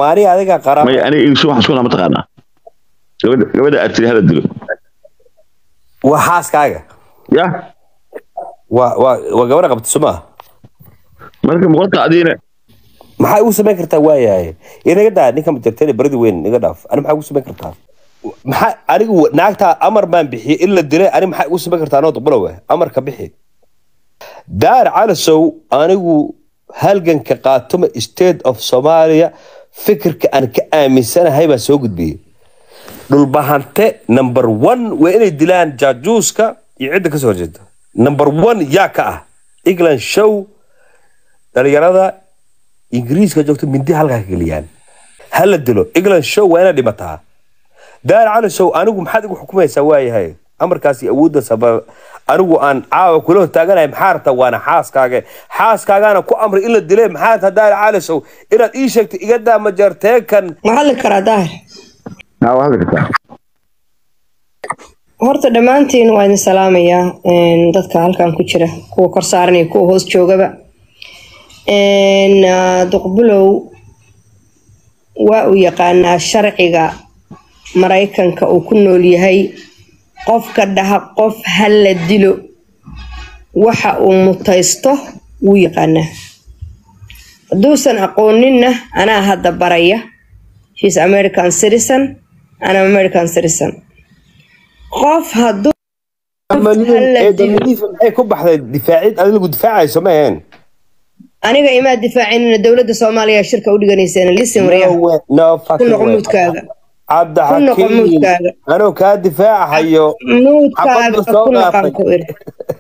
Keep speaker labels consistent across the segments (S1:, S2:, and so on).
S1: maani adiga qaraab
S2: may aniga isu waxaan isku nama taqaanaa gabadha gabadha aad tiri hala dilo
S1: waa xaaskaaga
S2: ya
S1: waa waa waa gabadha qabta somaa
S2: marka boqolka adiina
S1: maxaa igu samayn kartaa waayahay inaga daa ninka majartene baridi weyn iga dhaaf ani maxaa igu samayn kartaa maxaa anigu naagtaa amar baan bixiyey in la dilay ani maxaa igu samayn kartaa anoo duqbulowe amarka bixi daar calasow anigu halganka qaatuma state of somalia fikirka aan ka aaminsanahay baan soo gudbiyey dhulbahante number one waa inay dilaan jaajuuska iyo cidda kasoo horjeeda number one yaa ka ah england show dhalinyarada ingiriiska joogto mindi halkaa ka geliyaan ha la dilo england show waa inaad dhimataa daar cali show anigu maxaad igu xukumaysaa waayahay amarkaasi awoodda sabab anigu aan caawa kula hortaaganahay maxaa rabtaa waana xaaskaaga xaaskaagaana ku amray in la dilay maxaa rabtaa daar cali show inaad ii sheegto iga daa majarteekan
S3: ma hadli karaa daahir
S2: haa waa hadli kartaa
S3: horta dhammaantiin waa idin salaamayaa een, dadka halkan ku jira kuwa kor saaran iyo kuwa hoos joogaba Een, ah, duqbulow waa uu yaqaanaa sharciga maraykanka uu ku nool yahay qofka dhaha qof ha la dilo waxa uu mutaysto wuu yaqaanaa hadduusan aqooninna anaa hadda baraya he's american citizen ana american citizen qof hadduu
S1: maxay ku baxday difaacid adigu difaacayso ma aheen
S3: aniga imaa difaacinina dowladda soomaaliya shirka u dhiganayseen lisin waryaa
S1: no
S3: ku noqo muudkaaga ku noqo
S1: cabdixakiim
S3: muudkaaga
S1: anoo kaa difaacahayo
S3: muudkaaga
S1: xabadda soo
S3: ku noqon
S1: dhaafay.
S3: ku iri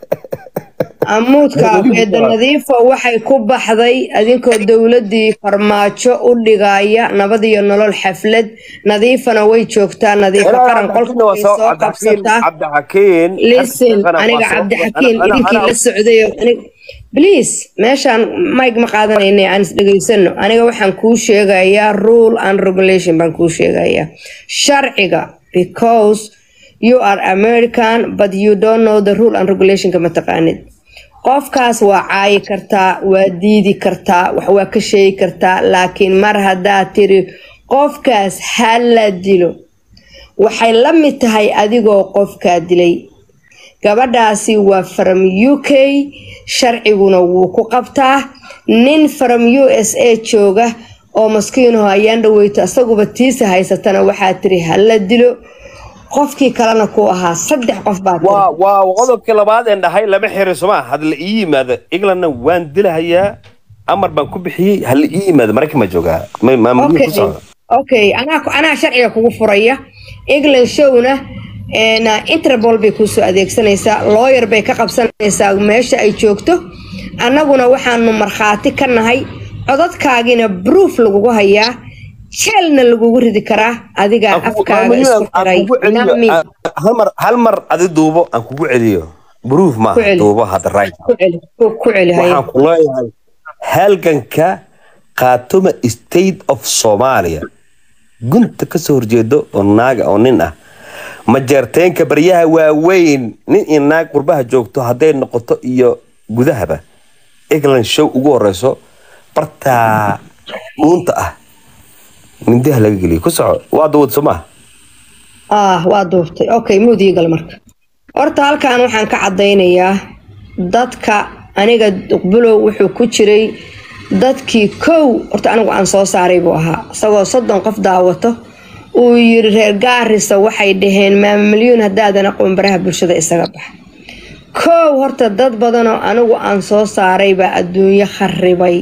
S3: amuudkaaga eedda nadiifo waxay ku baxday adinkoo dowladii farmaajo u dhigaya nabad iyo nolol xaflad nadiifana way joogtaa nadiifo qaran qolka way soo qabsataa
S1: cabdixakiin
S3: listen aniga cabdixakiin idinkii la socday oo anig- please meeshaan mike ma qaadanayna aan is dhegaysano aniga waxaan kuu sheegayaa rule and regulation baan kuu sheegayaa sharciga because you are american but you don't know the rule and regulationka ma taqaanid qofkaas waa caayi kartaa waa diidi kartaa wax waa ka sheegi kartaa laakiin mar haddaad tiri qofkaas ha la dilo waxay la mid tahay adigoo qofkaa dilay gabadhaasi waa from u k sharciguna wuu ku qabtaa nin from u s a jooga oo maskiinaho ayaan dhaweyto asaguba tiisa haysatana waxaa tiri hala dilo qofkii kalena ku ahaa saddex qof baa tiri
S1: waa waa qodobkii labaad een dhahay lama xiri soma hadla ii yimaado englandna waan dilahayaa amar baan ku bixiyey hala ii yimaado maraykan ma joogaa Ma- maamulihii ku
S3: okay
S1: socda
S3: okay anaa anaa sharciga kugu furaya england showna een, interpol bay kuusoo adeegsanaysaa lawyer bay ka qabsanaysaa meesha ay joogto annaguna waxaanu markhaati ka nahay codadkaagina proof lagugu hayaa jeelna lagugu ridi karaa adigaa
S1: Aan kugu-
S3: afkaaga
S1: maamulihii
S3: isku
S1: aan
S3: xiray
S1: kugu celiyo,
S3: nami
S1: aan- hal mar hal mar adi duubo aan kugu celiyo proof
S3: Ku
S1: maaha
S3: celi.
S1: duubo hadda right
S3: ku celi ku- ku celi haye
S1: waxaan ku leeyahay halganka khaatuma state of somalia gunta kasoo horjeedo oo naaga oo nin ah majeerteenka baryaha waaweyn nin iyo naag qurbaha joogto hadday noqoto iyo gudahaba england show ugu horeyso bartaa dhuunta ah mindaha laga geliyo ku soco waa dawad soo maaha
S3: ah waa duubtay okay muudii gal marka horta halkan waxaan ka cadaynayaa dadka aniga duqbulow wuxuu ku jiray dadkii kow horta anigu aan soo saaray buu ahaa isagoo soddon qof daawato uu yiri reer gaarisa waxay dhaheen maama milyuun haddaadan aqoon baraha bulshada isaga bax kow horta dad badanoo anigu aan soo saaray baa adduunyo kharibay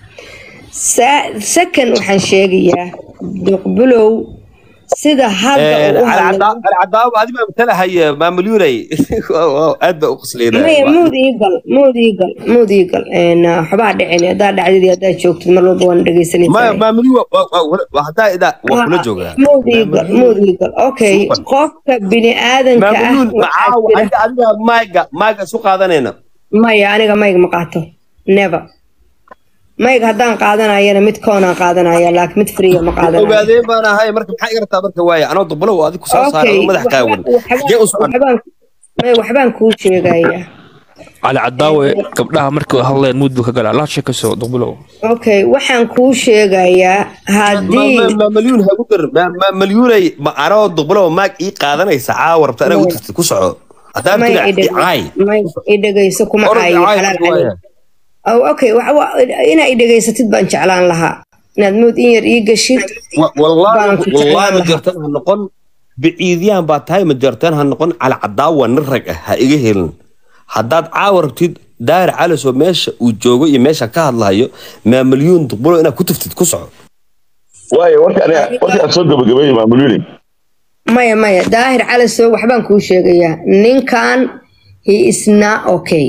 S3: Sa- second waxaan sheegayaa duqbulow sida hadda uu u hadlay
S1: alcadaabo adi baa matalahay maamulyunay aad baa u
S3: maya
S1: qasleynaya
S3: muud iigal muud iigal muud iigal een, ah, waxbaa dhicin haddaa dhacdid iyo haddaa joogtid mar walba waan
S1: maya
S3: dhegeysanaysaa
S1: maamulyu haddaa idaa waa kula joogaa
S3: muud iigal muud iigal okay
S1: Super.
S3: qofka bini aadanka ah
S1: maamulyun
S3: waxaa
S1: macaawa
S3: jira
S1: aniga adiga mayga mayga isu qaadanayna
S3: maya aniga mayg ma qaato never mayg haddaan qaadanayana mid koonaan qaadanaya laakiin mid friya ma qaadanayo
S1: ogaadeen baan ahay marka maxaa iga rabtaa marka waaya anoo dubbalow adiga kusoo saaray
S3: okay
S1: oo madax qaawan
S3: waxba-
S1: xagee u socon
S3: waxbaan may waxbaan kuu sheegayaa
S4: cali cadaawe gabdhaha markay hadleen muud buu ka galaa laa sheekayso duqbulow
S3: okay waxaan kuu sheegayaa haddii
S1: malyuun hagu dar malyuunay ma anoo duqbulow maag ii qaadanaysa caawa rabta anaa u tirtid ku soco haddaan
S3: may
S1: tila caay
S3: may idhegayso kuma
S1: Orod
S3: caayo
S1: caay
S3: xalaal
S1: waaya.
S3: caleyk Oh, okay wa- wa- inaa idhegaysatid baan jeclaan lahaa inaad mood in yar ii gashid
S1: Wa- wallaahi
S3: Baan ku jeclaan
S1: wallaahi ma
S3: lahaa.
S1: jartan ha noqon biciidiyaan baa tahay ma jartan ha noqon cala cadaawa nin rag ah ha iga helin haddaad caawa rabtid daahir calis oo meesha uu joogo iyo meesha ka hadlayo maa malyuun duqbulo inaad ku tiftid ku soco
S2: waayo warka aniga warka aan soo gabagabeeyey maamulyuni
S3: maya maya daahir calisow waxbaan kuu sheegayaa ninkan he is not okay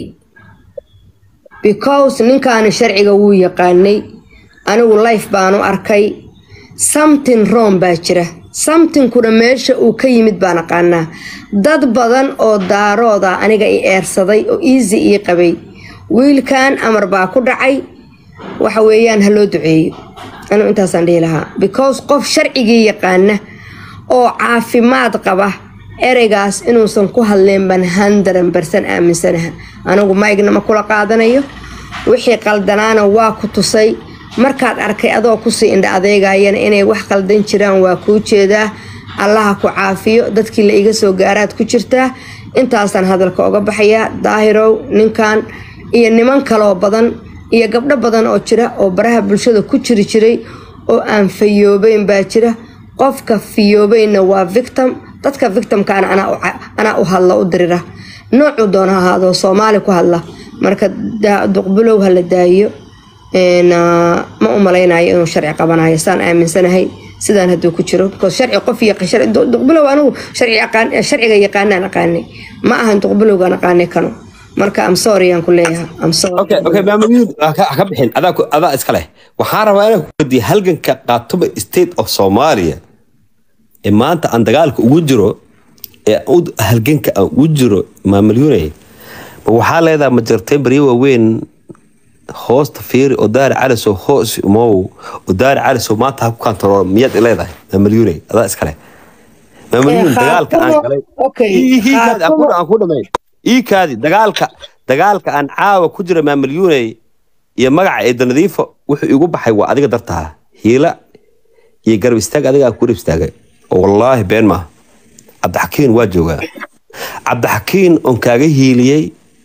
S3: because ninkaani sharciga wuu yaqaanay anigu life baanu arkay something wrong baa jira somethingkuna meesha uu ka yimid baan aqaanaa dad badan oo daarooda aniga i eersaday oo easy ii qabay wiilkan amar baa ku dhacay waxa weeyaan ha loo duceeyo anigu intaasaan dhihi lahaa because qof sharcigii yaqaana oo caafimaad qaba ereygaas inuusan ku hadleen baan handaran barsan aaminsanaha anigu maygna ma kula qaadanayo wixii qaldanaana waa ku tusay markaad arkay adoo kusii indha adeegayana inay wax qaldan jiraan waa kuu jeedaa allaha ku caafiyo dadkii la iga soo gaaraad ku jirtaa intaasaan hadalka oga baxayaa daahirow ninkan iyo niman kaloo badan iyo gabdho badan oo jira oo baraha bulshada ku jiri jiray oo aan fayoobeyn baa jira qofka fiyoobeynna waa victim dadka victimkaana anaa u ca- anaa u hadla u dirira noocuu doona ha ahaado soomaali ku hadla marka da- duqbulow ha la daayo Een, ah, ma u malaynayo inuu sharci qabanayo saan aaminsanahay sidaan hadduu ku jiro because sharci qof iyo sharci- du- duqbulow anigu sharci yaqaan- sharciga yaqaanaan aqaanay ma ahan duqbulowgaan aqaanay kano marka am sorry aan ku leeyahay am sorry
S1: okay okay maamuliyun ha ka ha ka bixin adaa ku- adaa iska leh waxaan rabaa inaan ku weydiiyo halganka qaatuba state of Somalia ee maanta aan dagaalka ugu jiro ee u- halganka aan ugu jiro maamuliyunay ma waxaa leedahay ma jirtay baryo waaweyn hoosta fiiri oo daari calisow hoos imow oo daari calisow maanta ha ku kantarool miyaad i leedahay maamuliyunay adaa iska leh maamuliyun
S3: Eh,
S1: dagaalka aan
S3: Khaatumo-
S1: galay
S3: okay,
S1: Ii- ii kaadi, aan ku-
S3: Khaatumo-
S1: aan ku dhamay ii kaadi dagaalka dagaalka aan caawa ku jira maamalyuuney iyo magaca eeda nadiifo wuxuu igu baxay waa adiga dartaa hiila iyo garab istaag adiga aan ku garab istaagay oo wallaahi been maaha cabdixakiin waa joogaa cabdixakiin oon kaaga hiiliyey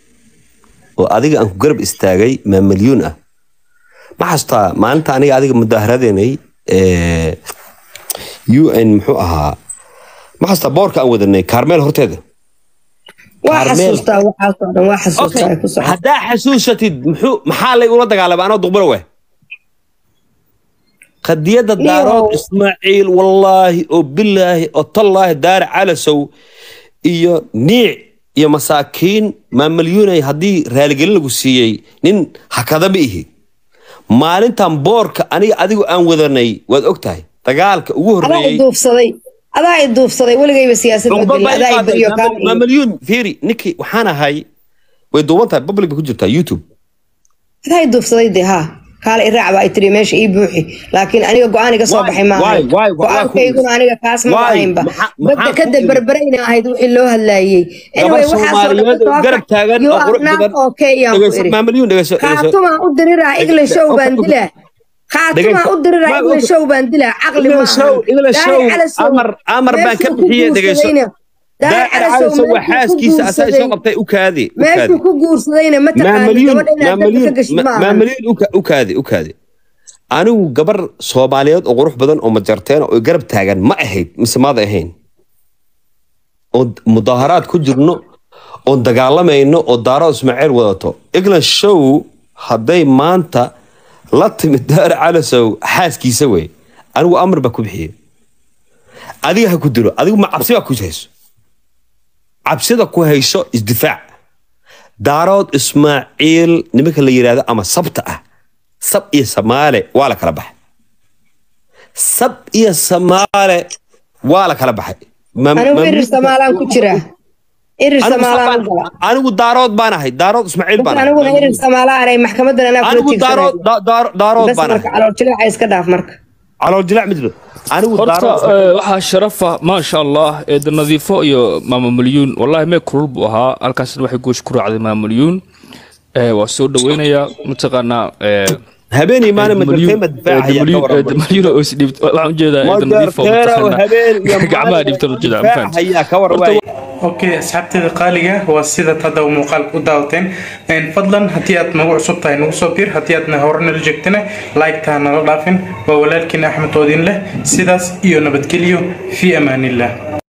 S1: oo adiga aan ku garab istaagay maamalyuun ah ma xasuustaa maalinta aniga adiga mudaaharadeynay ee, un muxuu ahaa ma xasuustaa boorka aan wadanay kaarmeel horteeda
S3: waa
S1: Carmel.
S3: xasuustaa waxaasoo dhan waa xasuustaa ay ku socota
S1: haddaa xasuusatid muxuu maxaa lay ula dagaalamay anoo duqbaro weh qadiyadda
S3: Niyow.
S1: daarood ismaaciil wallaahi oo bilaahi oo tallaahi daari calasow iyo niic iyo masaakiin maamalyuunay haddii raaligelin lagu siiyey nin hakada ma ihi maalintan boorka aniga adigu aan wadanay waad og tahay dagaalka ugu
S3: adaa i
S1: horreeyey
S3: duufsaday adaa i duufsaday weligayba siyaasad ma
S1: Cugba
S3: gelin
S1: baa
S3: adaa i
S1: qaaday.
S3: baryo kaa
S1: Maam- maamalyuun fiiri ninkii waxaan ahay way duuban tahay public bay ku jirtaa youtube
S3: adaa i duufsaday dee haa kaale iraac baa ay tiri meesha ii buuxi laakiin aniga go-aan iga soo
S1: Why?
S3: baxay ma
S1: Why?
S3: ahayn
S1: Why? Why?
S3: go-aankayguna aniga kaas ma
S1: Why?
S3: ahaynba
S1: Maxa-
S3: badda
S1: maxaa
S3: ka
S1: ku
S3: dabarbarayna ahayd wixii loo hadlaayey anyway waxaasoo dhan
S1: Soomaaliyeed oo garab taagan
S3: you
S1: oo
S3: are
S1: qurux
S3: not
S1: badan.
S3: okay yaan ku
S1: Dhegeyso,
S3: iri
S1: maamalyuun dhegeyso, dhegeyso.
S3: khaatumaa u diriraa iglishow
S1: Okay,
S3: baan
S1: okay.
S3: dilaa khaatumaa
S1: Dhegeyso.
S3: u diriraa
S1: Ma-
S3: iglishow baan dilaa caqli ma
S1: Iglishow,
S3: ahan
S1: Iglishow,
S3: Daahir Calasow,
S1: Amar- Amar baan ka
S3: meeshuu ku
S1: bixiyey, dhegeyso.
S3: guursadayna- Daahir
S1: daacir
S3: Calasow
S1: calasow waa
S3: meeshuu ku
S1: xaaskiisa asaa isoo
S3: guursaday-
S1: qabtay u kaadi u
S3: meeshuu
S1: kaadi
S3: ku guursadayna ma taqaanid
S1: maamalyuun
S3: gabadha inaad dabka ka
S1: maamalyuun
S3: gashid ma ahan
S1: maamalyuun u ka- u kaadi u kaadi anigu gabar soomaaliyeed oo qurux badan oo majarteen oo garab taagan ma ahayd mise maada ahayn oo mudaaharaad ku jirno oon dagaalamayno oo daaro ismaaciil wadato england show hadday maanta la timid daar calasow xaaskiisa wey anigu amar baa ku bixiyey adiga ha ku dilo adigu ma cabsi baa ku hayso cabsida ku hayso isdifaac daarood ismaaciil nimanka la yidhaahdo ama sabta ah sab iyo samaale waa la kala baxay sab iyo samaale waa la kala baxay Ma-
S3: anigu
S1: ma-
S3: irir samaalaan ku jiraa irir
S1: anigu
S3: samaalaan u
S1: sabaan-
S3: gala
S1: anigu daarood baan ahay daarood ismaaciil baan ahay.
S3: aniguna irir samaalaan ay maxkamadan anaa kula
S1: anigu daarood
S3: tiigsanay
S1: da- daar- daarood
S3: bas
S1: baan
S3: marka
S1: ahay
S3: calool jileeca iska dhaaf marka
S1: calool jilac ma jiro anigu
S4: horta
S1: daaro
S4: eh, waxaa sharafa maasha allah eeda nadiifo iyo maama milyuun wallahi mee kulul buu ahaa halkaasna waxay goosh ku raacday maama milyuun Eh, waa soo dhaweynayaa mataqaanaa eh,
S1: habeen iyo maalin
S4: eeda
S1: majartay ma
S4: Milyuun-
S1: difaac
S4: eeda
S1: ayaa ka
S4: Milyuun-
S1: waran
S4: eeda milyuun oo isdhiibt waxaan ujeedaa eeda nadiifo
S1: majarteero
S4: mataqaanaa
S1: habeen iyo
S4: gacmaha
S1: maalin
S4: dhiibtan ujeedaa ma
S1: difaac
S4: fahamtid
S1: ayaa ka waran
S4: Horta,
S1: waaye
S5: okay asxaabteeda qaaliga waa sidaad hadda muuqaalka u daawateen Een, fadlan haddii aad nagu cusub tahay nagu soo biir haddii aadna hore nala joogtana like-taa nala dhaafin waa walaalkiin axmed oodin leh sidaas iyo nabadgelyo fii amaanillah